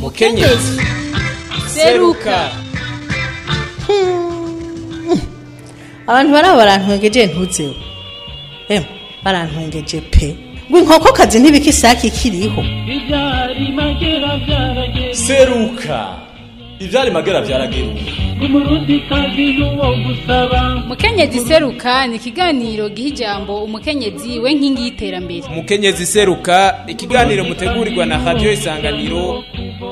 mukenyezi seruka abantu baraba barantwengeje ntuzeho emwe barantwengeje pe ngo inkokokazi ntibika isake ikiriho Ibyari magera byarageze seruka ivyari magera vyarageruka umurundi kazi n'uwo gusaba mukenyezi seruka ni ikiganiro giha ijambo umukenyezi we nkingi y'iterambere mukenyezi seruka ikiganiro mutegurirwa na radio isanganiro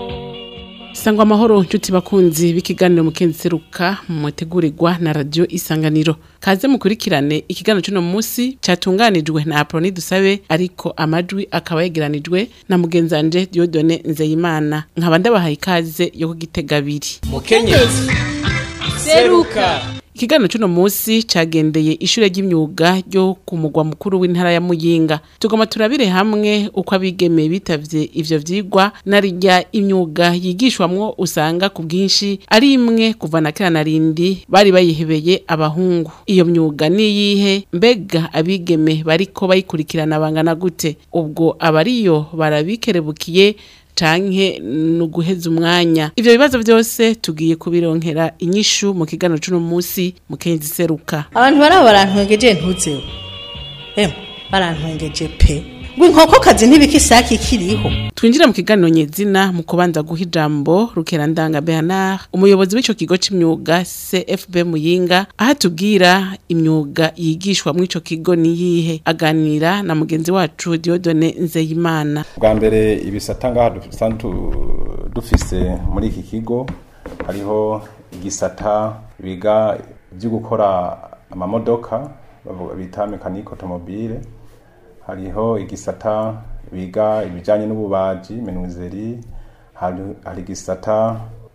sangwa amahoro nshuti bakunzi b'ikiganiro mukenzi seruka mutegurirwa na radio isanganiro kaze mukurikirane ikiganiro cy'uno munsi cyatunganijwe na aproni dusabe ariko amajwi akaba yegeranijwe na mugenzanje diodone nzeyimana nkaba ndabahaye ikaze yo kugitega abiri mukenyezi seruka ikiganiro cy'uno munsi cagendeye ishure ry'imyuga ryo ku mugwa mukuru w'intara ya muyinga tugoma turabire hamwe uko abigeme bitavye ivyo vyigwa narirya imyuga yigishwamwo usanga ku bwinshi ari imwe kuva na kera na rindi bari bayihebeye abahungu iyo myuga niyihe mbega abigeme bariko bayikurikirana bangana gute ubwo abariyo barabikerebukiye canke nuguheza umwanya ivyo bibazo vyose tugiye kubironkera inyishu mu kiganiro c'uno munsi mukenzi seruka abantu baraba barantwengeje ntuzeho emwe barantwengeje pe ngo inkokokazi ntibika isake ikiriho twinjira mu kiganiro nyezina mu kubanza guha ijambo rukerandanga bernard umuyobozi w'ico kigo c'imyuga cfb muyinga aho atubwira imyuga yigishwa mw'ico kigo niyihe aganira na mugenzi wacu diodone nzeyimana bwa mbere ibisata ngaha dusanzwe tu- dufise muri iki kigo hariho igisata biga ibyo gukora amamodoka bavuga bita mekanike otomobile hariho igisata biga ibijyanye n'ububaji menuzeri hari hari igisata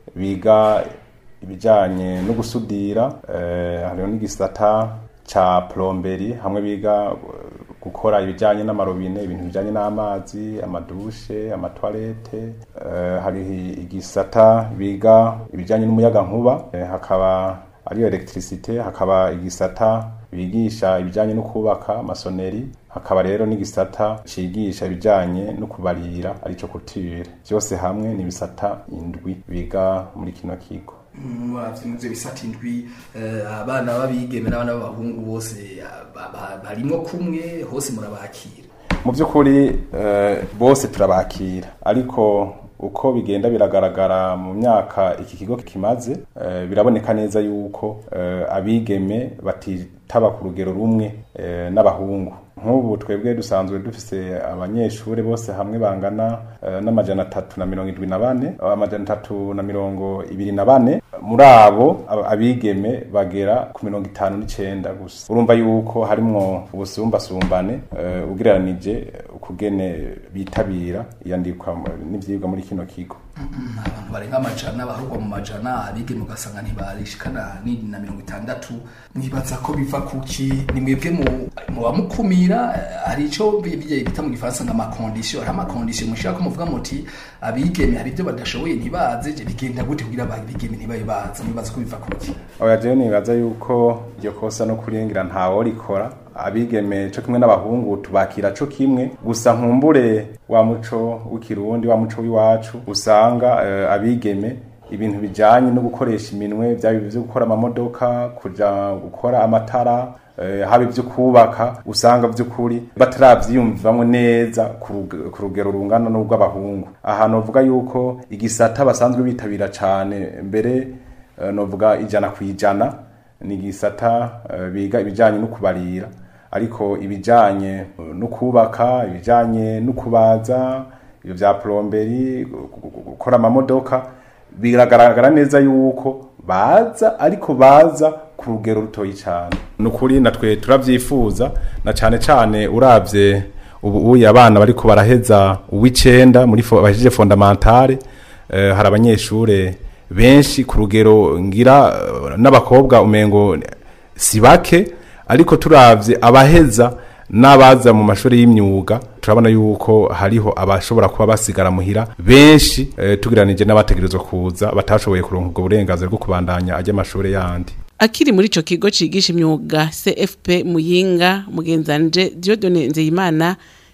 biga ibijyanye no gusudira eh, hariho n'igisata ca plomberi hamwe biga eh, gukora ibijyanye n'amarobine ibintu bijyanye n'amazi amadushe amatwarete eh, hari igisata biga ibijyanye n'umuyagankuba eh, hakaba ariyo electricité hakaba igisata bigisha ibijyanye no kubaka masoneri hakaba rero n'igisata cigisha ibijyanye no kubarira arico couture byose hamwe ni ibisata indwi biga muri kino kigo muvyo bisata indwi eh, abana b'abigeme n'abana b'abahungu bose ah, ba- ba- barimwo kumwe hose murabakira mu by'ukuri eh, bose turabakira ariko uko bigenda biragaragara mu myaka iki kigo kimaze eh, biraboneka neza yuko eh, abigeme batitaba ku rugero rumwe eh, n'abahungu nk'ubu twebwe dusanzwe dufise abanyeshuri bose hamwe bangana eh, n'amajana atatu na mirongo indwi na bane amajana atatu na mirongo ibiri na bane muri abo ab- abigeme bagera ku mirongo itanu n'icenda gusa urumva yuko harimwo ubusumbasumbane eh, ugereranije ukugene bitabira iyandikwa mu- n'ivyigwa muri kino kigo abantu barenga amajana abaharugwa mu majana abigeme ugasanga ntibarishikana ni na mirongo itandatu mwibaza ko biva kuki ni mwebwe mu- muba mukumira eh, hari ico bi- bi- bita mu gifaransa nka makondisiyo hari amakondisiyo mushaka ko muvuga muti abigeme hari ibyo badashoboye ntibaze je bigenda gute kugira abigeme ntibabe baza mwibaza ko biva kuki oya jewe nibaza yuko iryo kosa no kurengira ntawo rikora abigeme co kimwe n'abahungu tubakira co kimwe gusa nkumbure wa muco w'ikirundi wa muco w'iwacu usanga eh, abigeme ibintu bijanye no gukoresha iminwe vyaba ivyo gukora amamodoka kuja gukora amatara eh, haba ivyo kubaka usanga vy'ukuri bataravyiyumvamwo neza ku rug- ku rugero rungana n'urw'abahungu aha novuga yuko igisata basanzwe bitabira cane mbere eh, novuga ijana ku ijana ni igisata eh, biga ibijanye no kubarira ariko ibijanye eh, no kubaka ibijanye no kubaza ibyo vya plomberi gu- gu- gu- gukora amamodoka biragaragara neza yuko baza ariko baza ku rugero rutoyi cyane ni ukuri natwe turavyifuza na cane cane uravye ubu uye abana bariko baraheza uw'icenda muri fo- bahejeje fondamentale eh, hari abanyeshure benshi ku rugero ngira eh, n'abakobwa umengo si bake ariko turavye abaheza n'abaza mu mashuri y'imyuga turabona yuko hariho abashobora kuba basigara muhira benshi eh, tugiranije n'abategerezwa kuza batashoboye kuronka ubwo burenganzira bwo kubandanya ajya amashuri yandi akiri muri ico kigo cigisha imyuga cfp muyinga mugenzanje diodone nzeyimana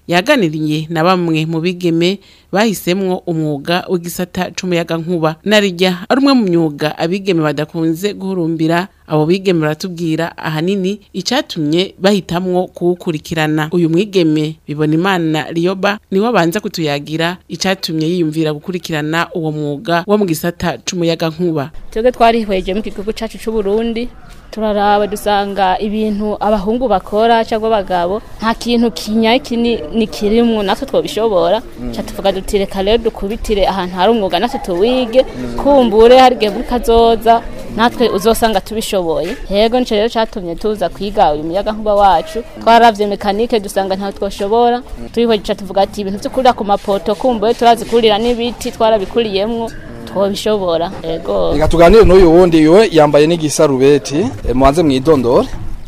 yaganiriye na bamwe mu bigeme bahisemwo umwuga w'igisata c'umuyaga nkuba narirya ari umwe mu myuga abigeme badakunze guhurumbira abo bigeme baratubwira ahanini icatumye bahitamwo kuwukurikirana uyu mwigeme bibona imana riyoba niwe abanza kutuyagira icatumye yiyumvira gukurikirana uwo mwuga wo mu gisata c'umuyaga nkuba twebwe twarihweje mu gihugu cyacu cy'u Burundi turaraba dusanga ibintu abahungu bakora cyangwa abagabo nta kintu kinyaye kinini kirimwo natwe twobishobora ca tuvuga duti reka rero dukubitire ahantu hari umwuga natwe tuwige kumbure hari igihe muri kazoza natwe uzosanga tubishoboye yego nico rero catumye tuza kwiga uyu muyaga nkuba wacu twaravye mekanike dusanga ntaho twoshobora twihweje ca tuvuga ati ibintu vyo kurira ku mapoto kumbure turazi kurira n'ibiti twarabikuriyemwo twobishobora yego reka tuganire n'uyu wundi we yambaye n'igisarubeti eh, mubanze mwidondore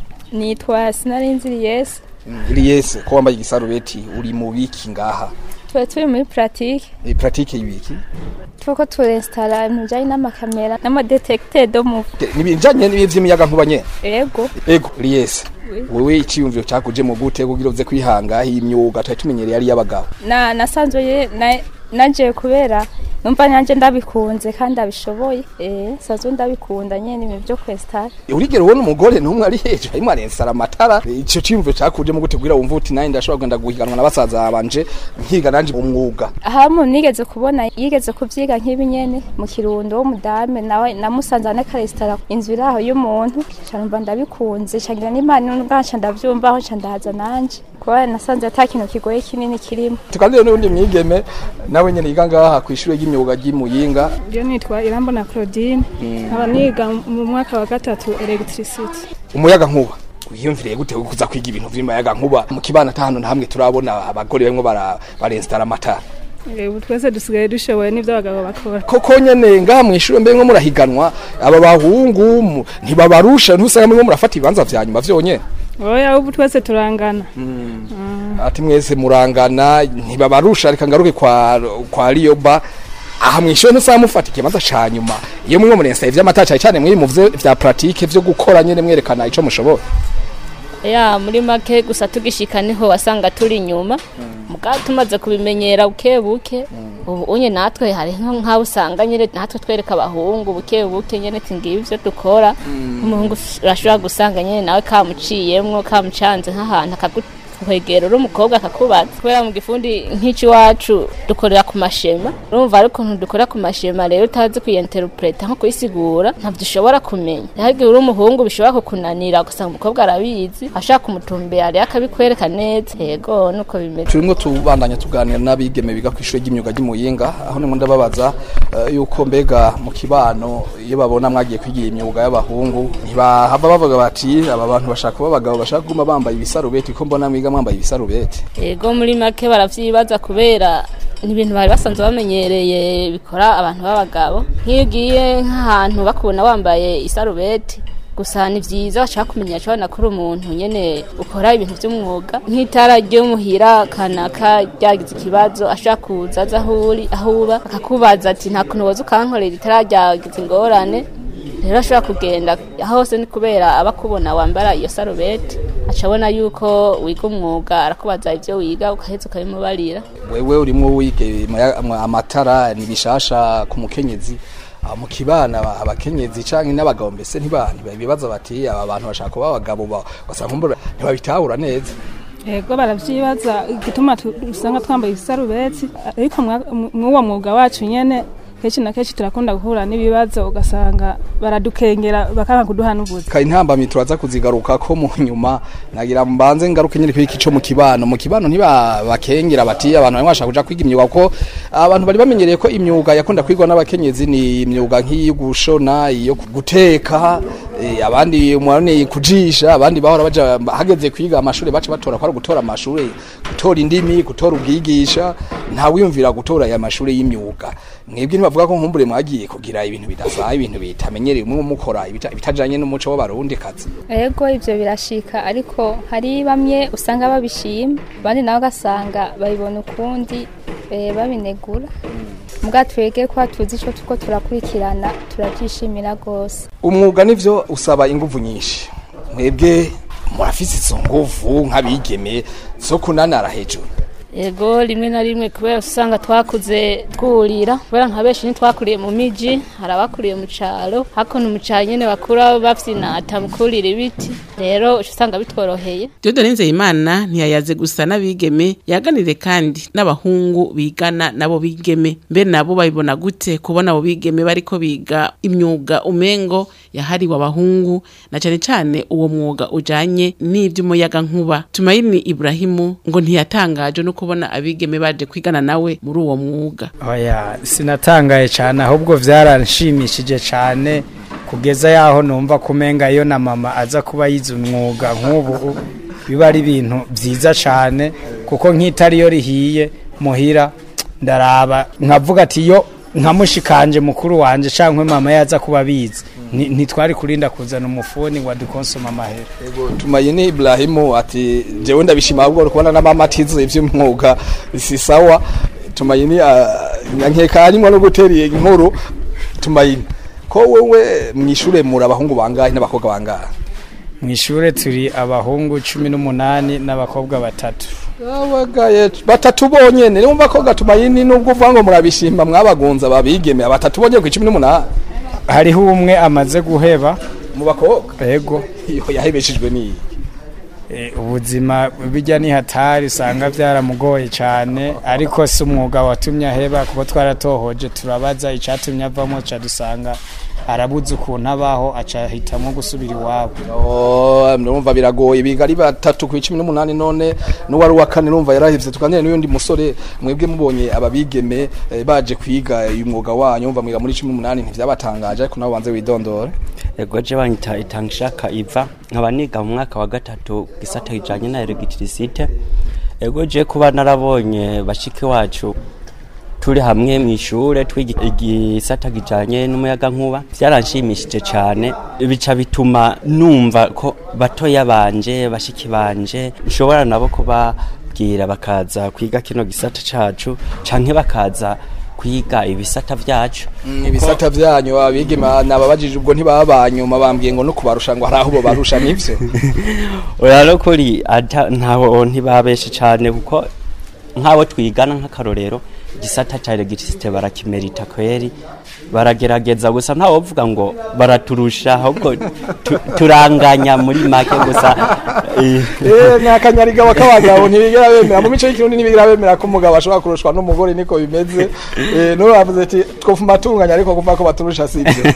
nitwa sinarinzi Liyesi Liyese ko wambaye igisarubeti uri mu biki ngaha tuba turi muri puratike e, pratique y'ibiki turiko turestara ibintu bijanye n'amakamera n'amadetekite do mu nibijanye n'ivy'imiyaga nkuba nyene ego ego Liyese wewe iciyumviro cakuje mu gute kugira uze kwihanga imyuga twari tumenyereye ari y'abagabo na nasanzwe ye- na- naje kubera numva nanje ndabikunze kandi ndabishoboye eh sanzwe ndabikunda nyene ibintu byo kwestara urigera ubona umugore n'umwe ari hejuru arimo arensara amatara ico ciyumviro cakuje mu gute kugira wumva uti nawe ndashobora kugenda guhiganwa na basaza banje nkiga nanje umwuga aha mu nigeze kubona yigeze kuvyiga nk'ibi nyene mu kirundo w'umudame nawe namusanze ane karestara inzu iri aho y'umuntu ca numva ndabikunze ca ngira n'imana n'ubwanca ndavyumva aho ca ndahaza nanje kuba nasanze ata kintu kigoye kinini kirimo tuganire n'undi mwigeme nawe nyene yiga ngaha kw'ishure ry'imyuga ry'imuyinga Iyo nitwa Irambona Claudine nkaba niga mu mwaka wa gatatu electricity umuyaga nkuba wiyumviriye gute kuza kwiga ibintu vy'umuyaga nkuba mu kibana atahano na hamwe turabona abagore barimo bara barensitara amatara Eh, ubu twese dusigaye dushoboye n'ivyo abagabo bakora koko nyene ngaha mw'ishure mbe nko murahiganwa aba bahungu mu- ntibabarusha ntusanga mwe murafata ibibanza vya nyuma vyonyene oya ubu twese turangana ati mwese murangana ntibabarusha reka ngaruke kwa kwa Riyoba aha mwishure ntusanga mufata ikibanza ca nyuma iyo mwe murensa ivy'amata cane cane mwiri mu vyo vya pratique vyo gukora nyene mwerekana ico mushobora ya muri make gusa tugishika niho wasanga turi inyuma muga tumaze kubimenyera buke buke ubu unye natwe hari nko nkaho usanga nyine natwe twereka abahungu buke buke nyene tingiye ivyo dukora umuhungu urashobora gusanga nyene nawe kamuciyemwo kamucanze nk'ahantu akaguhegera uri umukobwa akakubaza kubera mu gifundi nk'ici wacu dukorera ku mashema urumva ari ukuntu dukora ku mashema rero utazi kuyenterpreta nko kuyisigura ntabyo ushobora kumenya naho igihe uri umuhungu bishobora kukunanira ugasanga umukobwa arabizi ashaka kumutumbera rero akabikwereka neza yego nuko bimeze turimo tubandanya tuganira n'abigeme biga kw'ishure ry'imyuga ry'imuyinga aho nimwe ndababaza eh, yuko mbega mu kibano iyo babona mwagiye kwigira imyuga y'abahungu ntibahava bavuga bati aba bantu bashaka kuba abagabo bashaka kuguma bambaye ibisarubeti ko mbona mwiga mwambaye ibisarubeti yego muri make baravyibaza kubera ni ibintu bari basanzwe bamenyereye bikora abantu b'abagabo nk'iyo ugiye nk'ahantu bakubona wambaye isarubeti gusa ni vyiza bashaka kumenya cabona kuri umuntu nyene ukora ibintu vy'umwuga nk'itara ryo muhira kanaka ryagize ikibazo ashaka kuza aza aho uri aho uba akakubaza ati nta kuntu woza ukankorera itara ryagize ingorane rero ashobora kugenda hose ni kubera aba akubona wambara iyo sarubeti aca abona yuko wiga umwuga arakubaza ivyo wiga ukaheza ukabimubarira wewe urimo wiga imaya- ama- amatara ni bishasha ku mukenyezi Ah, mu kibana aba- abakenyezi canke n'abagabo mbese ntiba ntibabibaza bati aba bantu bashaka kuba abagabo ba- ugasanga kumbura ntibabitahura neza yego baravyibaza igituma tu- usanga twambaye ibisarubeti ariko mwa- mu- mw'uwo mwuga wacu nyene kenshi na kenshi turakunda guhura n'ibibazo ugasanga baradukengera bakanga kuduha n'ubuzi ka intambamyi turaza kuzigaruka ko mu nyuma nagira mbanze ngaruke nyine kwiki co mu kibano mu kibano ntibabakengera bati abantu bamwe bashaka kuja kwiga imyuga ko abantu bari bamenyereye ko imyuga yakunda kwigwa n'abakenyezi ni imyuga nk'iyo gushona iyo guteka eh, abandi mwarone kujisha abandi bahora baja hageze kwiga amashuri bace batora ko ari gutora amashuri gutora indimi gutora ubwigisha nta wiyumvira gutora aya mashuri y'imyuga mwebwe ntibavuga ko nkumbure mwagiye kugira ibintu bidasaye ibintu bitamenyereye umwe mukora ibita- ibitajanye n'umuco w'abarundi kazi ego ivyo birashika ariko hari bamwe usanga babishima abandi nabo ugasanga babibona ukundi eh, babinegura mbwa twege ko tuzi ico tuko turakurikirana turavyishimira rwose umwuga nivyo usaba inguvu nyinshi mwebwe murafise izo nguvu nk'abigeme zo kunanara hejuru Ego rimwe na rimwe kubera usanga twakuze twurira kubera nka benshi ntitwakuriye mu miji hari abakuriye mu caro hakuno mu caro nyene bakura bafyinata mu kurira ibiti rero uca usanga bitworoheye Dieudonne Nzeyimana ntiyayaze gusa n'abigeme yaganire kandi n'abahungu bigana nabo bigeme mbere nabo babibona gute kubona abo bigeme bariko biga imyuga umengo yahariwe abahungu na cane cane uwo mwuga ujanye n'ivy'umuyaga nkuba Tumaini Ibrahimu ngo ntiyatangaje no kubona abigeme baje kwigana nawe muri uwo mwuga oya sinatangaye cyane ahubwo byaranshimishije cyane kugeza yaho numva kumenga iyo na mama aza kuba yize umwuga nk'ubu biba ari ibintu byiza cyane kuko nk'itari yo rihiye muhira ndaraba nkavuga ati iyo nkamushikanje mukuru wanje cyangwa mama yaza kuba abizi ni- ntitwari kurinda kuzana umufuni ngo adukonsoma amahera tumayini Ibrahimu ati jewe ndabishima ahubwo kubona na mama atize ivy'umwuga si sawa tumayini nkeka harimo no guteriye inkuru tumayini ko wewe mwishure muri abahungu bangahe n'abakobwa bangahe mu ishure turi abahungu cumi n'umunani n'abakobwa batatu abagaye batatu bonyene numva ko gatumayini nubwo uvuga ngo murabishima mwabagunza babigeme batatu bonyene ku 18 hariho umwe amaze guheba mu bakobwa yego iyo yahebeshejwe ni Eh, ubuzima bijya ni hatari usanga byaramugoye cyane ariko si umwuga watumye aheba kuko twaratohoje turabaza icyatumye avamo ca dusanga arabuze ukuntu abaho aca ahitamo gusubira iwabo Oh, ndumva biragoye biga ari batatu ku 18 none n'uwari wa kane numva yarahevye tukanire n'undi musore mwebwe mubonye ababigeme eh, baje kwiga uyu mwuga wanyu umva mwiga muri 18 ntivyabatangaje ariko nabo banze widondore ego je banyita itangishaka iva nkaba niga mu mwaka wa gatatu gisata kijanye na electricité ego je kuba narabonye bashiki wacu turi hamwe mu ishure twiga igisata kijanye n'umuyaga nkuba byaranshimishije cyane bica bituma numva ko batoya banje bashiki banje nshobora nabo kubabwira bakaza kwiga kino gisata cacu canke bakaza kwiga ibisata vyacu ibisata vyanyu abigeme nababajije ubwo ntibabanyuma bambwiye ngo no kubarusha ngo hari aho bo barusha nivyo oya no kuri ata ntaho ntibabeshe cyane kuko nk'abo twigana nk'akarorero igisata cya elegitirisite barakimerita kweri baragerageza gusa ntawe uvuga ngo baraturusha ahubwo tu- turanganya muri make gusa eh, eh nyakanyariga bakabagabo ntibigera bemera mu mico y'ikirundi ntibigera bemera ko umugabo ashobora kurushwa n'umugore niko bimeze eh no bavuze ati twofuma tunganya ariko kumva ko baturusha sibyo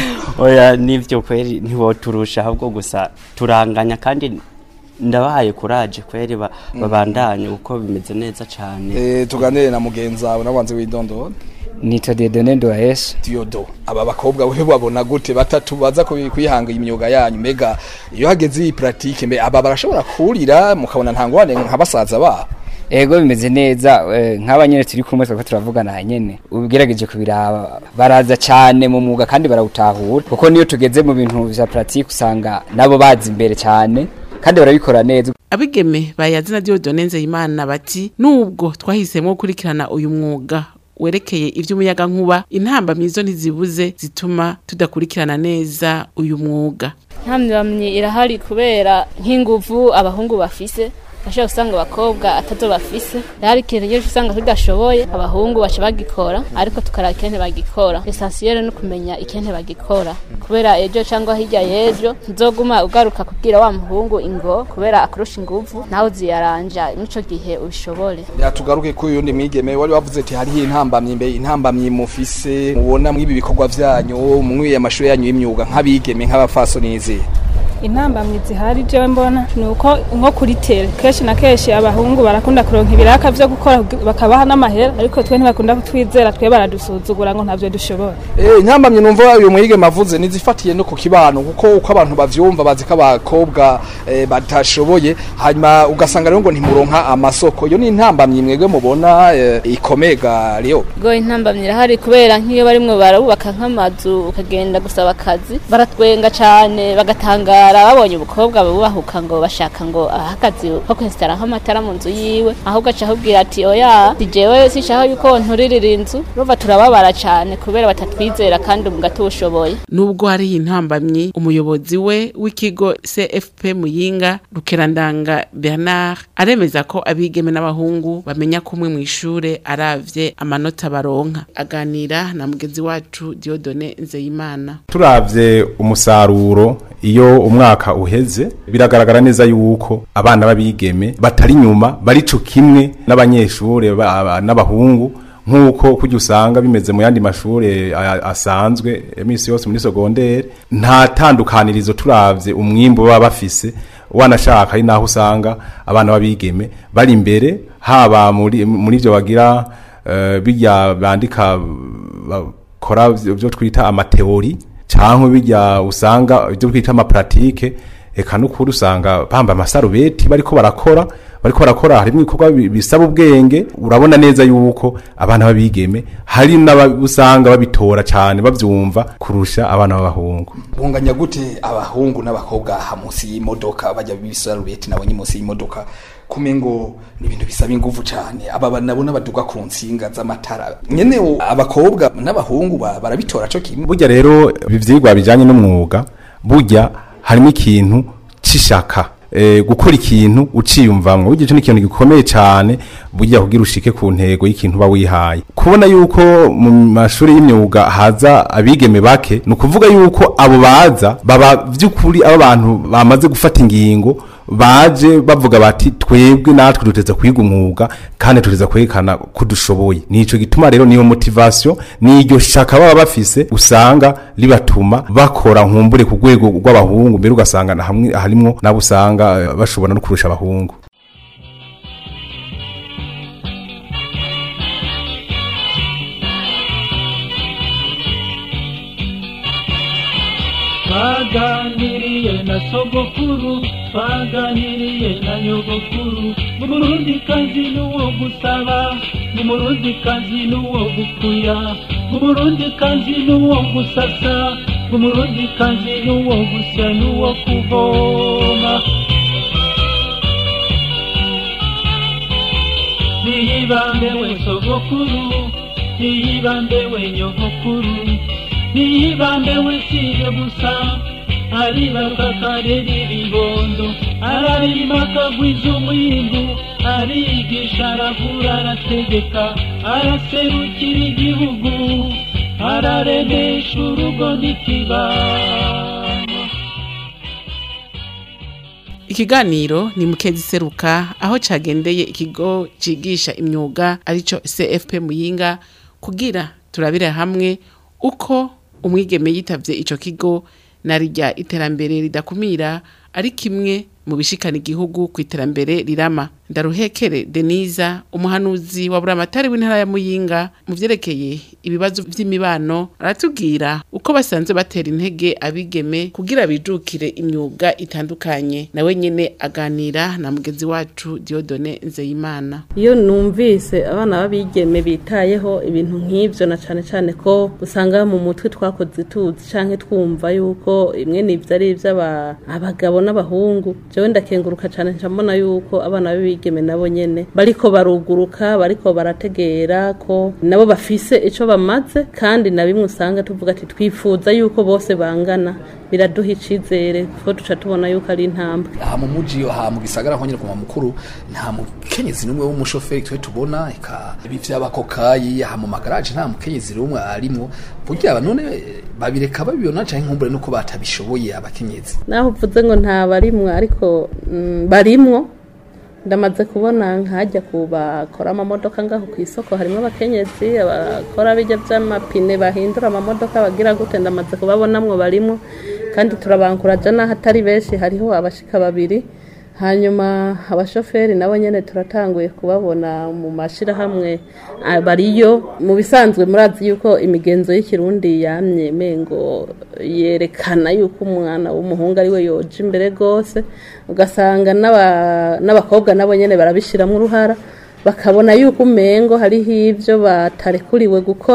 oya nivyo kweri ntiwoturusha ahubwo gusa turanganya kandi ndabahaye kuraje kweri ba- babandanye uko bimeze neza cyane eh tuganire na mugenzi wawe nabanze widondora nitwa Dieudonne Nduwahesha Diodo aba bakobwa we babona gute batatu baza kubi- kwihanga imyuga yanyu mega iyo hageze iyi pratique mbe aba barashobora kurira mukabona ntangwane nka basaza ba ego bimeze neza eh, nk'abanyene turi kumwe twako turavugana nyene ubigerageje kubiraba baraza cyane mu mwuga kandi barawutahura kuko niyo tugeze mu bintu vya pratique usanga nabo bazi imbere cyane kandi barabikora neza abigeme bayazi na Dieudonne Nzeyimana bati nubwo twahisemo gukurikirana uyu mwuga werekeye ivy'umuyaga nkuba intambamyi zo ntizibuze zituma tudakurikirana neza uyu mwuga ntamyamyi irahari kubera nk'inguvu abahungu bafise bashobora gusanga abakobwa atazo bafise rero ikintu nyinshi usanga tudashoboye abahungu baca bagikora ariko tukaraba ikente bagikora esansiyere no kumenya ikente bagikora kubera ejo cyangwa hirya y'ejo ntuzoguma ugaruka kubwira wa muhungu ingo kubera akurusha inguvu nawe uziyaranja n'ico gihe ubishobore yatugaruke ku yundi mwigeme wari wavuze ati hariho intambamyi mbe intambamyi mufise mubona mw'ibi bikorwa vyanyu mwiye amashuri yanyu y'imyuga nk'abigeme nk'abafasoni n'izihe intambamyi zihari jewe mbona ni uko nko kuri tere kenshi na kenshi abahungu barakunda kuronka ibiraka vyo gukora bakabaha n'amahera ariko twe ntibakunda kutwizera twe baradusuzugura ngo ntavyo dushobora Eh intambamyi numva uyu mwigeme avuze nizifatiye no ku kibano kuko uko abantu bavyumva bazi ko abakobwa eh, batashoboye hanyuma ugasanga rero ngo ntimuronka amasoko iyo ni intambamyi mwebwe mubona eh, ikomega rero go intambamyi irahari kubera nk'iyo barimwo barabubaka nk'amazu ukagenda gusaba akazi baratwenga cane bagatangara kwesitara babonye umukobwa bubahuka ngo bashaka ngo ahagaze ko kwesitara nk'amatara mu nzu yiwe ahubwo aca ahubwira ati oya si jewe sinshaka yuko nturirira inzu urumva turababara cane kubera batatwizera kandi umuga tuwushoboye nubwo hari intambamyi umuyobozi we w'ikigo CFP Muyinga Rukerandanga Bernard aremeza ko abigeme n'abahungu bamenya kumwe mu ishure aravye amanota baronka aganira na mugenzi wacu Diodone Nzeyimana turavye umusaruro iyo umwaka uheze biragaragara neza yuko abana b'abigeme batari nyuma barico kimwe n'abanyeshure ba- ba- n'abahungu nk'uko kujya usanga bimeze mu yandi mashure a- asanzwe imisi yose muri segondere nta tandukanirizo turavye umwimbo baba bafise wanashaka ari naho usanga abana b'abigeme bari imbere haba muri muri ivyo bagira eh, bijya bandika bakora byo twita amateori cyangwa bijya usanga ibyo twita amaparatike eka n'ukuri usanga bamba amasarubeti bariko barakora bariko barakora harimo ibikorwa bi- bisaba ubwenge urabona neza yuko abana b'abigeme hari n'abusanga babitora cyane bavyumva kurusha abana b'abahungu bunganya gute abahungu n'abakobwa aha munsi y'imodoka bajya b'ibisarubeti nabonye munsi y'imodoka kume ngo ni ibintu bisaba ingufu cyane aba ba- nabo n'abaduga ku nsinga z'amatara nyene o- abakobwa n'abahungu ba- barabitora co kimwe burya rero ibi vyigwa bijanye n'umwuga burya harimo ikintu c'ishaka e, gukora ikintu uciyumvamwo burya ico ni ikintu gikomeye cane burya kugira ushike ku ntego y'ikintu uba wihaye kubona yuko mu mashuri y'imyuga haza abigeme bake ni ukuvuga yuko abo baza baba vy'ukuri abo bantu bamaze gufata ingingo baje bavuga bati twebwe natwe duteza kwiga umwuga kandi tuteza kwerekana ko dushoboye nico gituma rero niyo motivation n'iryo shaka baba bafise usanga ribatuma bakora nkumbure ku rwego rw'abahungu mbere ugasanga na hamwe harimwo nabo usanga eh, bashobora no kurusha abahungu twaganiriye na sogokuru twaganiriye na nyogokuru umurundi kazi n'uwo gusaba umurundi kazi n'uwo gukuya umurundi kazi n'uwo gusasa umurundi kazi n'uwo gusya n'uwo kuvoma niyibambe we sogokuru niyibambe we nyogokuru niyibambe we siye gusa aribaruka akarera ibibondo ararima akagwiza umwimbu arigisha aravura arategeka araserukira igihugu araremesha urugo n'ikibano Ikiganiro ni mukezi seruka aho cagendeye ikigo cigisha imyuga arico CFP Muyinga kugira turabire hamwe uko umwigeme yitavye ico kigo narirya iterambere ridakumira ari kimwe mu bishikana igihugu ku iterambere rirama ndaruhekere Deniza umuhanuzi wa buramatari w'intara ya Muyinga mu vyerekeye ibibazo vy'imibano aratubwira uko basanzwe batera intege abigeme kugira bijukire imyuga itandukanye nawe nyene aganira na mugenzi wacu Diodone Nzeyimana iyo numvise abana b'abigeme bitayeho ibintu nk'ibyo na cyane cyane ko usanga mu mutwe twakoze tuzi cyangwa twumva yuko imwe n'ibyo ari iby'abagabo n'abahungu jewe ndakenguruka cyane ncamona yuko abana b'abigeme nabo nyene bariko baruguruka bariko barategera ko nabo bafise ico bamaze kandi na bimwe usanga tuvuga ati twifuza yuko bose bangana biraduha icizere kuko duca tubona yuko ari intambwe aha mu muji aha mu gisagara nko nyine ku mukuru nta mukenyezi n'umwe w'umushoferi twe tubona eka ibi vy'abakokayi aha mu magaraje nta mukenyezi n'umwe arimwo burya none babireka babibona canke nkumbure nuko batabishoboye abakenyezi naho uvuze ngo nta barimwo ariko mm, barimwo ndamaze kubona nkajya ku bakora amamodoka ngaho ku isoko harimo abakenyezi abakora bijya by'amapine bahindura amamodoka bagira gute ndamaze kubabonamwo barimwo kandi turabankuraja n'aho atari benshi hariho abashika babiri hanyuma abashoferi nabo nyene turatanguye kubabona mu mashirahamwe ah, bariyo mu bisanzwe murazi yuko imigenzo y'ikirundi yamye mengo yerekana yuko umwana w'umuhungu ari we yoja imbere gose ugasanga n'aba- n'abakobwa nabo nyene barabishiramwo uruhara bakabona yuko umengo hariho ivyo batarekuriwe gukora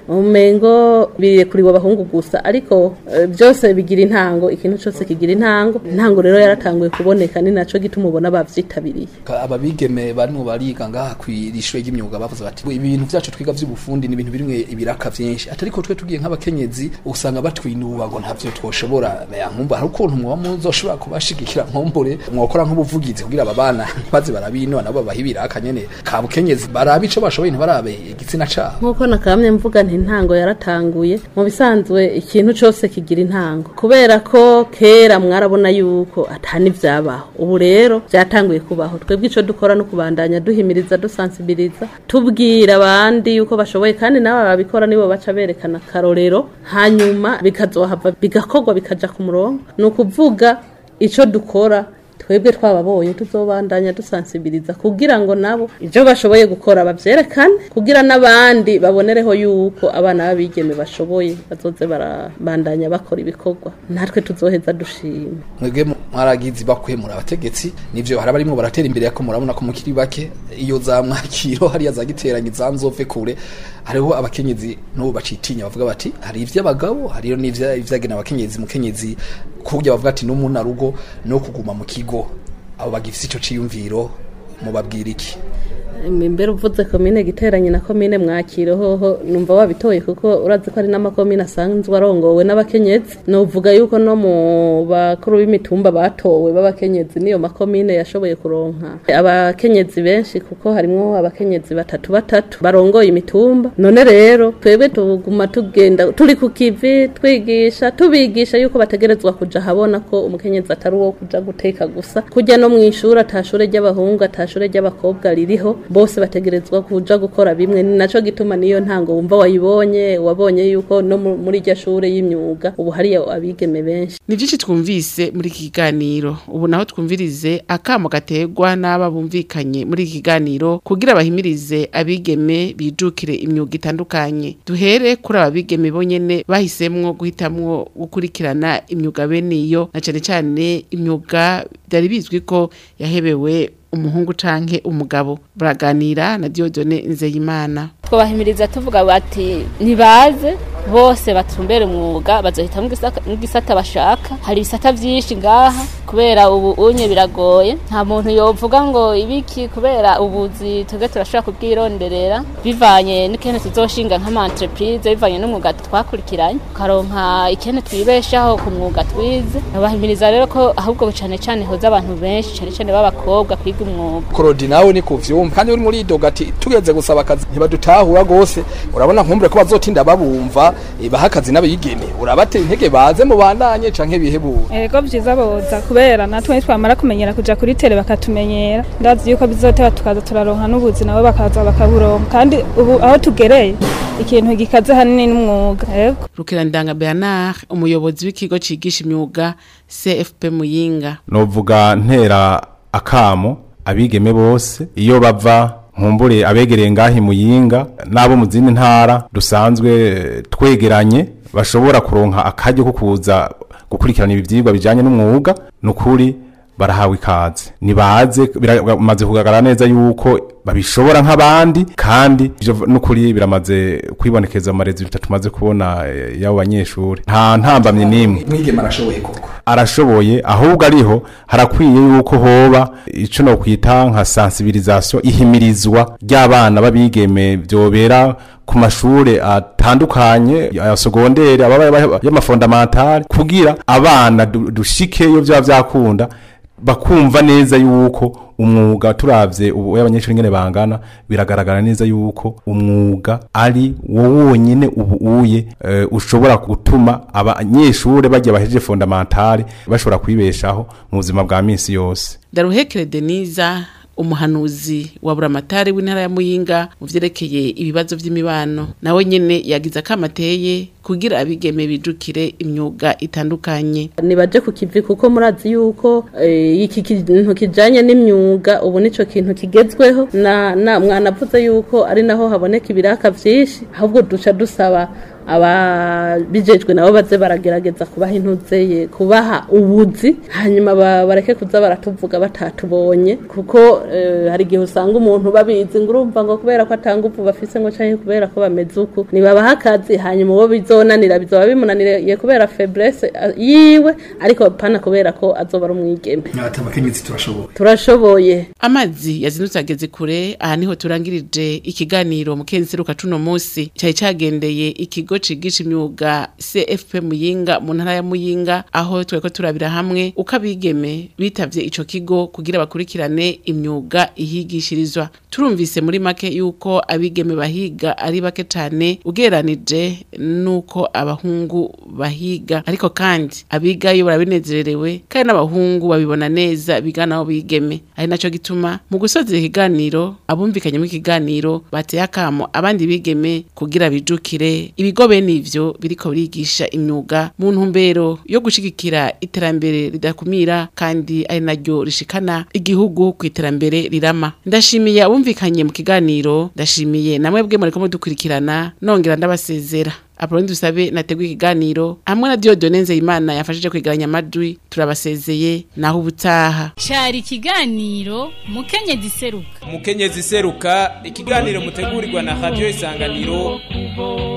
umengo birekuriwe abahungu gusa ariko eh, byose bigira intango ikintu cyose kigira intango intango rero yaratanguye kuboneka ni naco gituma ubona bavyitabiriye Ka- ababigeme barimo bariga ngaha kwishure ry'imyuga bavuze bati ibintu byacu twiga by'ubufundi ni ibintu birimwe ibiraka vyinshi atari ko twe tugiye nk'abakenyezi usanga batwinuba ngo ntavyo twoshobora ya nkumva hari ukuntu mwoba muzoshobora kubashigikira nkombore mwokora nk'ubuvugizi kugira aba bana baze barabino nabo babaha ibiraka nyene ka bukenyezi barabe ico bashoboye ntibarabe igitsina cabo nk'uko nakamye mvuga nti intango yaratanguye mu bisanzwe ikintu cyose kigira intango kubera ko kera mwarabona yuko atani vyabaho ubu rero byatanguye kubaho twebwe ico dukora no kubandanya duhimiriza dusansibiriza tubwira abandi yuko bashoboye kandi nabo babikora nibo baca berekana akarorero hanyuma bikazohava bigakorwa bikaja ku murongo ni ukuvuga ico dukora twebwe twababonye tuzobandanya dusansibiriza kugira ngo nabo ibyo bashoboye gukora babyerekane kugira n'abandi babonereho yuko abana b'abigeme bashoboye bazoze barabandanya bakora ibikorwa natwe tuzoheza dushima mwebwe mwaragize bakwemura abategetsi nivyo hari abarimo baratera imbere yako murabona ko mukiri bake iyo za mwakiro hariya za giteranye za nzove kure hariho abakenyezi n'ubu bacitinya bavuga bati hari ivy'abagabo hariyo n'ivyagena abakenyezi mukenyezi kurya bavuga ati n'umuna rugo no kuguma mu kigo abo bagifise ico ciyumviro mubabwira iki imbere uvuze komine giteranye na komine mwakiro hoho numva wabitoye kuko urazi ko ari n'amakomine asanzwe arongowe n'abakenyezi novuga yuko no mu bakuru b'imitumba batowe b'abakenyezi niyo makomine yashoboye kuronka abakenyezi benshi kuko harimwo abakenyezi batatu batatu barongoye imitumba none rero twebwe tuguma tugenda turi ku kivi twigisha tubigisha yuko bategerezwa kuja habona ko umukenyezi atari uwo kuja guteka gusa kujya no mu ishuri atashure ry'abahungu atashure ry'abakobwa ririho bose bategerezwa kuja gukora bimwe ni naco gituma niyo ntango wumva wayibonye wabonye yuko no mu- muri iryo shure y'imyuga ubu hariyo abigeme benshi ni byinshi twumvise muri iki kiganiro ubu naho twumvirize akamo gategwa n'aba bumvikanye muri iki kiganiro kugira bahimirize abigeme bijukire imyuga itandukanye duhere kuri aba bigeme bonyene bahisemwo guhitamwo gukurikirana imyuga bene iyo na cane cane imyuga byari bizwi ko yahebewe umuhungu canke umugabo baraganira na Diodone Nzeyimana twabahimiriza tuvuga bati nibaze bose batumbere umwuga bazohitamo igisaka- igisata bashaka hari ibisata vyinshi ngaha kubera ubu unye biragoye nta muntu yovuga ngo ibiki kubera ubuzi twebwe turashobora kubwironderera bivanye n'ikene tuzoshinga nk'ama entreprise bivanye n'umwuga twakurikiranye ukaronka ikene twibeshaho ku mwuga twize babahimiriza rero ko ahubwo cane cane hoza abantu benshi cane cane b'abakobwa kwiga umwuga korodi nawe ni kuvyumva kandi uri muri idoga ati tugeze gusaba akazi ntibadutahura gose urabona nkumbure ko bazotinda babumva eh, baha akazi n'abigeme urabatera intege baze mubandanye canke bihebura ego byiza boza kubera natwe nitwamara kumenyera kuja kuri tele bakatumenyera ndazi yuko bizoteba tukaza turaronka n'ubuzi nabo bakaza bakaburonka kandi ubu aho tugereye ikintu gikaze hanini n'umwuga ego Rukerandanga Bernard umuyobozi w'ikigo cigisha imyuga CFP Muyinga novuga ntera akamo abigeme bose iyo bava nkumbure abegereye ngahi muyinga n'abo mu zindi ntara dusanzwe eh, twegeranye bashobora kuronka akaryo ko kuza gukurikirana ibi vyigwa bijanye n'umwuga nukuri barahawe ikaze nibaze biramaze kugaragara neza yuko babishobora nk'abandi kandi ivyo nukuri biramaze kwibonekeza mu marezi tumaze kubona eh, y'abo banyeshuri nta ntambamye n'imwe mwigema arashoboye koko arashoboye ahubwo ariho harakwiye yuko hoba ico no kwita nka sensibilisation ihimirizwa ry'abana babigeme byobera ku mashure atandukanye ya segondere ababa y'amafondamentale kugira abana du- dushikeyo byaba byakunda bakumva neza yuko umwuga turavye ubu y'abanyeshuri ngene bangana biragaragara neza yuko umwuga ari wo wonyene ubu uye eh, ushobora gutuma abanyeshure bajya bahejeje fondamentale bashobora kwibeshaho mu buzima bwa minsi yose Daruhekere Deniza umuhanuzi wa buramatari w'intara ya Muyinga mu vyerekeye ibibazo vy'imibano nawe nyene yagize akamateye kugira abigeme bijukire imyuga itandukanye nibaje ku kivi kuko murazi yuko eh, iki kintu kijanye n'imyuga ubu nico kintu kigezweho na, na mwanavuze yuko ari naho haboneka ibiraka vyinshi ahubwo duca dusaba ababijejwe nabo baze baragerageza kubaha intuzeye kubaha ubuzi hanyuma ba- bareke kuza baratuvuga batatubonye kuko eh, hari igihe usanga umuntu babizi ngo urumva ngo kubera ko atanga uvu bafise ngo canke kubera ko bameze uku nibabaha akazi hanyuma uwo bizonanira bizoba bimunaniriye kubera faiblesse eh, yiwe ariko pana kubera ko azoba ari umwigeme ati abakenyezi turashoboye turashoboye amazi yazindutse ageze kure aha niho turangirije ikiganiro mu kenseruka cuno munsi cyari cagendeye ikigo cigisha imyuga CFP Muyinga mu ntara ya Muyinga aho tweko turabira hamwe uko abigeme bitavye ico kigo kugira bakurikirane imyuga ihigishirizwa turumvise muri make yuko abigeme bahiga ari bake cane ugereranije nuko abahungu bahiga ariko kandi abigayo barabinezererewe kandi n'abahungu babibona neza bigana aho bigeme ari naco gituma mu gusozera ikiganiro abumvikanye mu kiganiro bateye akamo abandi bigeme kugira bijukire ibigo bene ivyo biriko birigisha imyuga mu ntumbero yo gushigikira iterambere ridakumira kandi ari naryo rishikana igihugu ku iterambere rirama ndashimiye abumvikanye mu kiganiro ndashimiye namwe bwe mureko mudukurikirana nongera ndabasezera Apoloni dusabe nateguye ikiganiro hamwe na Diodone Nzeyimana yafashije kwegeranya amajwi turabasezeye naho ubutaha cyari ikiganiro mukenyezi seruka umukenyezi seruka ikiganiro mutegurirwa na radio isanganiro kubo